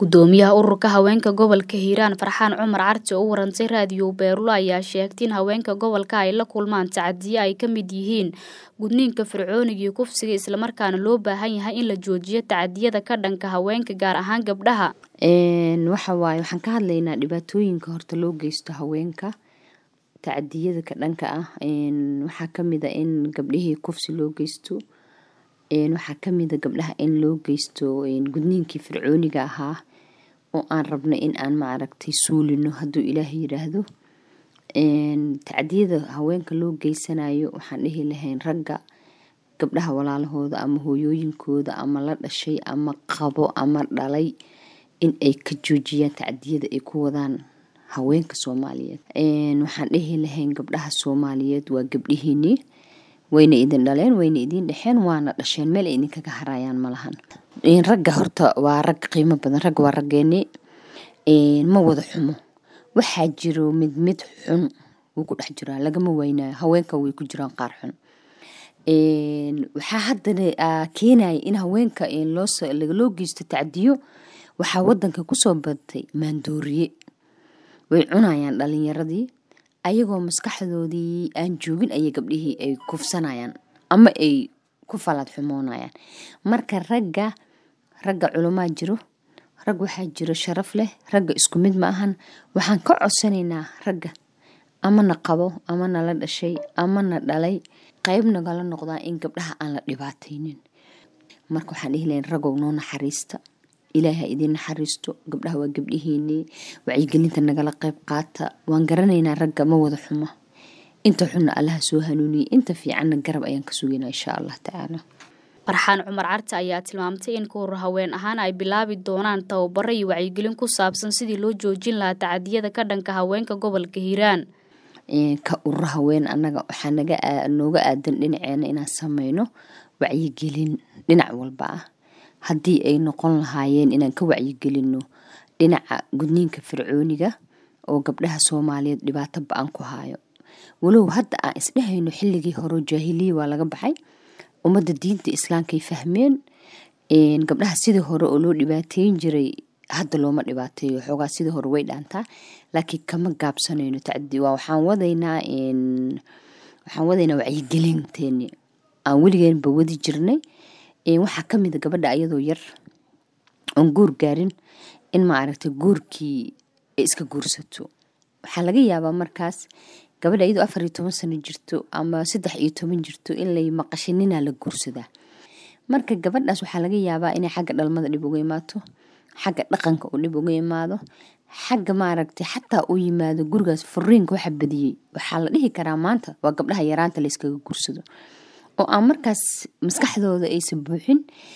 gudoomiyaha ururka haweenka gobolka hiiraan farxaan cumar carti oo u warantay raadiyo beerulo ayaa sheegtay in haweenka gobolka ay la kulmaan tacadiye ay ka mid yihiin gudniinka fircooniga iyo kufsiga islamarkaana loo baahan yahay in la joojiyo tacadiyada ka dhanka haweenka gaar ahaan gabdhaha waxa waaye waxaan ka hadlaynaa dhibaatooyinka horta loo geysto haweenka tacadiyada ka dhanka ah waxaa kamid a in gabdhihii kufsi loo geysto waxaa kamid a gabdhaha in loo geysto gudniinkii fircooniga ahaa oo aan rabno in aan maaragtay suulino hadduu ilaah yiraahdo tacdiyada haweenka loo geysanayo waxaan dhihi lahayn ragga gabdhaha walaalahooda ama hooyooyinkooda ama la dhashay ama qabo ama dhalay in ay ka joojiyaan tacdiyada ay ku wadaan haweenka soomaaliyeed waxaan dhihi lahayn gabdhaha soomaaliyeed waa gabdhihiinii wayna idin dhaleen wayna idin dhexeen waana dhasheen meel ay idinkaga harayaan malahan ragga horta waa rag qiimo badan ragga waa raggeeni ma wada xumo waxaa jiro mid mid xun wuu ku dhex jiraa lagama weynayo haweenka way ku jiraan qaar xun waxaa haddana keenaya in haweenka loo geysto tacdiyo waxaa wadanka kusoo batay maandooriye way cunayaan dhalinyaradii ayagoo maskaxdoodii aan joogin ayay gabdhihii ay kufsanayaan ama ay ku falaad xumoonayaan marka ragga ragga culamaa jiro rag waxaa jiro sharaf leh ragga isku mid ma ahan waxaan ka codsanaynaa ragga amana qabo amana la dhashay amana dhalay qeyb nagala noqdaa in gabdhaha aan la dhibaataynin marka waxaan dhihi lahayn ragow noo naxariista ilaaha idiin naxariisto gabdhaha waa gabdhihiinii wacyigelinta nagala qeyb qaata waan garanaynaa ragga ma wada xumo inta xunna allaha soo hanuuniyey inta fiicanna garab ayaan ka sugaynaa insha allah tacaala farxaan cumar carti ayaa tilmaamtay in kahor haween ahaan ay bilaabi doonaan tababaro iyo wacyigelin ku saabsan sidii loo joojin lahaa tacadiyada ka dhanka haweenka gobolka hiiraan ka urur haween annaga waxaa naga nooga aadan dhinaceena inaan sameyno wacyigelin dhinac walba ah haddii ay noqon lahaayeen inaan ka wacyigelino dhinaca gudniinka fircooniga oo gabdhaha soomaaliyeed dhibaato ba-an ku haayo walow hadda aan isdhehayno xilligii hore jaahiliya waa laga baxay ummadda diinta islaamkay fahmeen gabdhaha sidii hore oo loo dhibaateyn jiray hadda looma dhibaateeyo xoogaa sidii hore way dhaantaa laakiin kama gaabsanayno tacdi waa waxaan wadaynaa waxaan wadaynaa wacyigelinteeni aan weligeenba wadi jirnay waxaa kamid a gabadha ayadoo yar oon guur gaarin in maaragtay guurkii ay iska guursato waxaa laga yaabaa markaas gabadha iyadoo afar iyo toban sano jirto ama saddex iyo toban jirto in lay maqashay ninaa la guursadaa marka gabadhaas waxaa laga yaabaa inay xagga dhalmada dhib uga imaato xagga dhaqanka uu dhib uga imaado xagga maaragtay xataa uu yimaado gurigaas furiinka waxa badiyey waxaa la dhihi karaa maanta waa gabdhaha yaraanta layskaga guursado oo aan markaas maskaxdooda aysan buuxin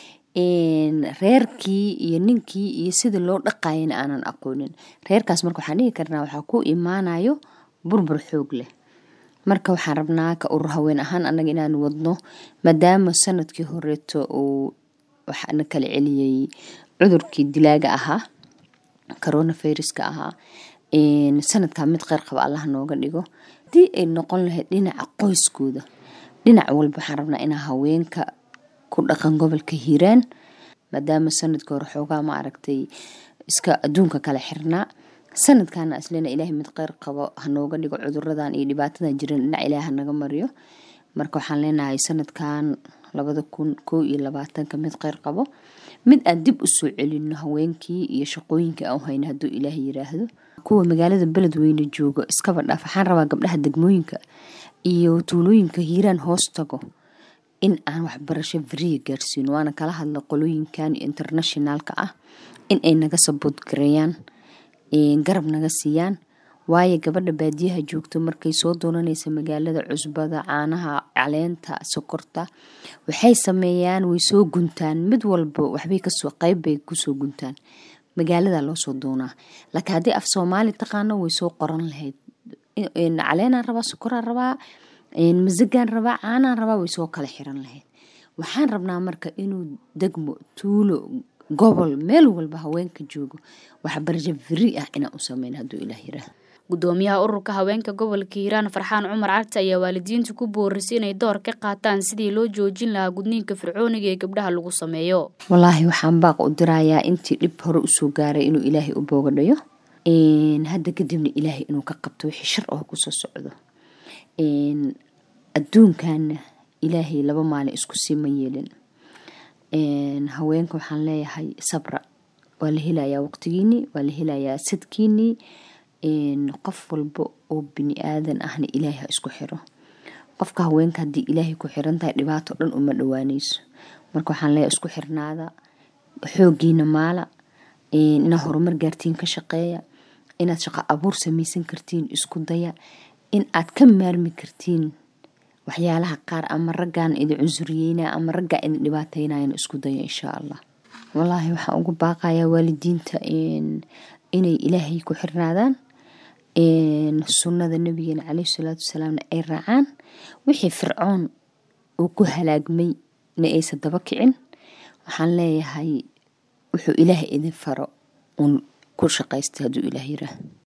reerkii iyo ninkii iyo sida loo dhaqayana aanan aqoonin reerkaas marka waxaan dhihi karnaa waxaa ku imaanayo burbur xoog leh marka waxaan rabnaa ka urur haween ahaan annaga inaan wadno maadaama sanadkii horeeto uu waxaana kala celiyey cudurkii dilaaga ahaa coronaviruska ahaa sanadkaa mid qeyr qaba allah nooga dhigo haddii ay noqon lahayd dhinaca qoyskooda dhinac walba waxaan rabnaa inaa haweenka ku dhaqan gobolka hiiraan maadaama sanadkii hore xoogaa ma aragtay iska adduunka kala xirnaa sanadkaana islena ilaahay mid qeyr qabo hanooga dhigo cuduradan iyo dhibaatadan jiran dhinac ilaah hanaga mariyo marka waxaan leenahay sanadkan labada kun koo iyo labaatanka mid qeyr qabo mid aan dib u soo celino haweenkii iyo shaqooyinkii aan hayno hadduu ilaah yiraahdo kuwa magaalada beledweyne jooga iskaba dhaaf waxaan rabaa gabdhaha degmooyinka iyo tuulooyinka hiiraan hoos tago in aan waxbarasho fariya gaarsiino waana kala hadla qolooyinkan internationaalka ah in ay naga sabood gareeyaan garab naga siiyaan waayo gabadha baadiyaha joogto markay soo doonanaysa magaalada cusbada caanaha caleenta sokorta waxay sameeyaan way soo guntaan mid walba waxbay kasoo qeybbay kusoo guntaan magaalada loosoo doonaa laakiin haddii af soomaali taqaano way soo qoran lahayd caleenaan rabaa sokoraan rabaa masagaan rabaa caanaan rabaa way soo kala xiran lahayd waxaan rabnaa marka inuu degmo tuulo gobol meel walba haweenka joogo waxbarasho firi ah inaan u sameyn hadduu ilaah yiraahdo gudoomiyaha ururka haweenka gobolka hiiraan farxaan cumar cagta ayaa waalidiinta ku boorisay inay door ka qaataan sidii loo joojin lahaa gudniinka fircooniga ee gabdhaha lagu sameeyo walaahi waxaan baaq u dirayaa intii dhib hore usoo gaaray inuu ilaahay u boogadhayo hadda kadibna ilaahay inuu ka qabto wixii shar oo kusoo socdo adduunkana ilaahay laba maalin isku sii ma yeelin haweenka waxaan leeyahay sabra waa la helayaa waqtigiinii waa la helayaa sadkiinii qof walba oo bini aadan ahna ilaahay ha isku xiro qofka haweenka haddii ilaahay ku xiran tahay dhibaato dhan uma dhawaaneyso marka waxaan leeyahay isku xirnaada xoogiina maala inaad horumar gaartiin ka shaqeeya inaad shaqo abuur sameysan kartiin isku daya in aad ka maarmi kartiin waxyaalaha qaar ama raggaan idin cunsuriyeyna ama raggaa idin dhibaateynayan isku daya insha allah walaahi waxaan ugu baaqayaa waalidiinta inay ilaahay ku xirnaadaan sunnada nabigeena caleyhi salaatu wasalaamna ay raacaan wixii fircoon uu ku halaagmay na aysa daba kicin waxaan leeyahay wuxuu ilaahay idin faro uun ku shaqaysta hadduu ilaah yiraah